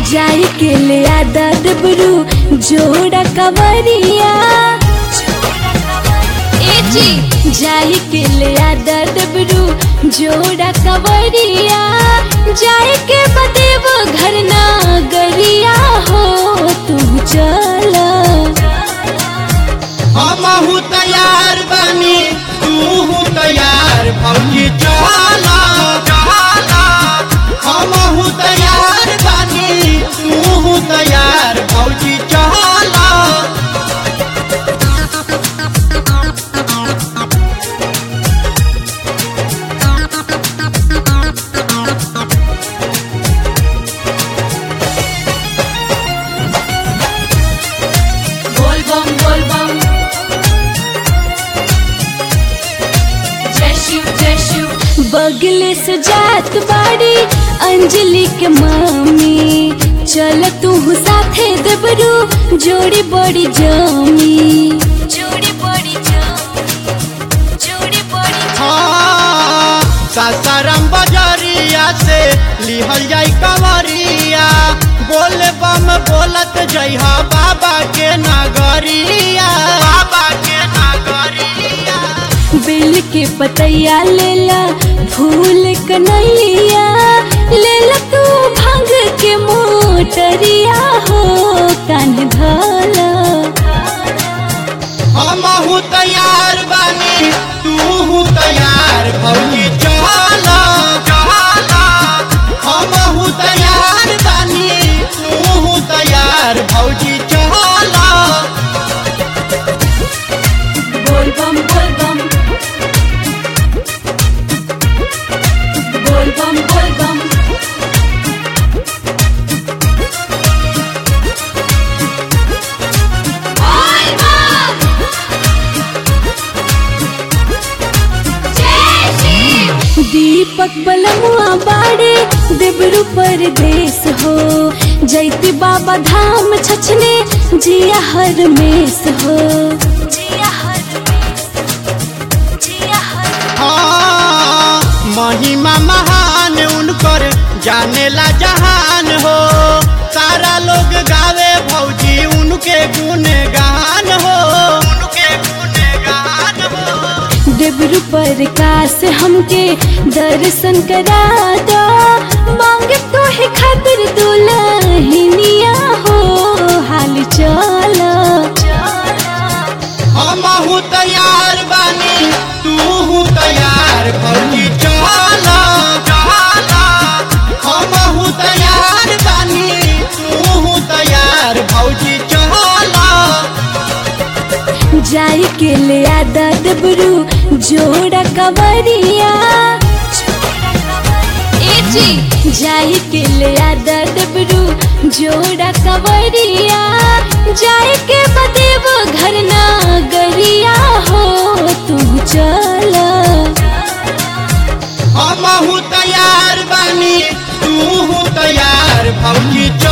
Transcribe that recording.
जाई के ले आदा डबरू जोड़ा कवरिया ए जी जाई के ले आदा डबरू जोड़ा कवरिया जाई के बदेव घर ना गरिया हो तू चल हमहू तैयार बानी तू तैयार भौजी चला चला हमहू तैयार बानी तू तैयार भौजी चला बोल बम बोल बम जय शिव जय शिव बगले से जात बाड़ी अंजलि के मामी चल तू साथे दबरू जोड़ी बड़ी जमी जोड़ी बड़ी जमी जोड़ी बड़ी हाँ सासाराम बजरिया से लिहल जाई कंवरिया बोल बम बोलत जइहा बाबा के नगरिया बाबा के नगरिया बेल के पतैया लेला फूल कनैया लेला तू भांग के मोटरिया हो कान धला हमहू तैयार बानी तू तैयार भौजी चला चला हमहू तैयार बानी तू तैयार भौजी चला बोल बम बोल बम बोल बम बोल बम दीपक बलमुआ बाड़े देवरु परदेश हो जैती बाबा धाम छछने जिया हर मेस हो जिया हर मेस जिया हर हाँ, महिमा महान उनकर जानेला जहान हो सारा लोग गावे भौजी उनके गुणगान हो उनके गुणगान हो देवरु प्रकाश हमके दर्शन करा दो मांगे तो है खातिर दुल्हनिया हो हाल चल हमहू तैयार बानी तू तैयार भौजी चला चला हमहू तैयार बानी तू तैयार भौजी चला जाई के ले आदा डबरू जोड़ा कवरिया ए जी जाई के ले आदा डबरू जोड़ा कवरिया जाई के बदेव घर ना गरिया हो तू चल हमहू तैयार बानी तू तैयार भौजी